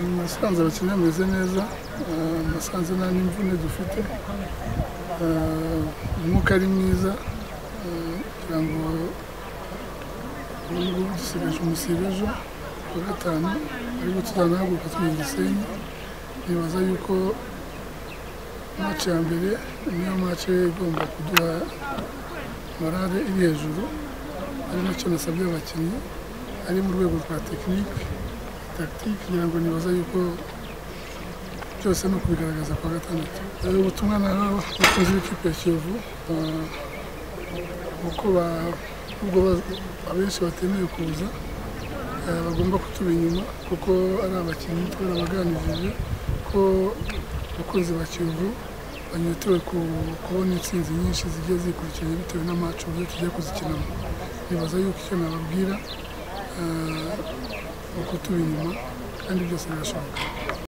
nasanze abakinnyi bameze neza eh, nasanze nta n'imvune dufite Eh, umwuka ari mwiza eh, kugira ngo ubu ngubu dusigaje umusibo ejo ku wa gatanu ariko tuzanahaguruka tujya i gisenyi nibaza yuko mace ya mbere niyo mace igomba kuduha morale iri hejuru ari nacyo nasabye abakinnyi ari mu rwego rwa tekinike tagitike kugira ngo nibaza yuko byose ni ukubigaragaza kuwa gatandatu Eh, ubutumwa naho abakunzi b'ikipe ya kiyovu eh, uko ba- ubwo ba- abenshi batemeye kuza eh, bagomba kutuba inyuma kuko ari abakinnyi twarabaganirije ko abakunzi ba kiyovu banyotewe ku- kubona intsinzi nyinshi zigiye zikurikiranye bitewe n'amacu uburyo tugiye kuzikinamo nibaza yuko icyo nababwira eh, ni ukutuba inyuma kandi byose birashoboka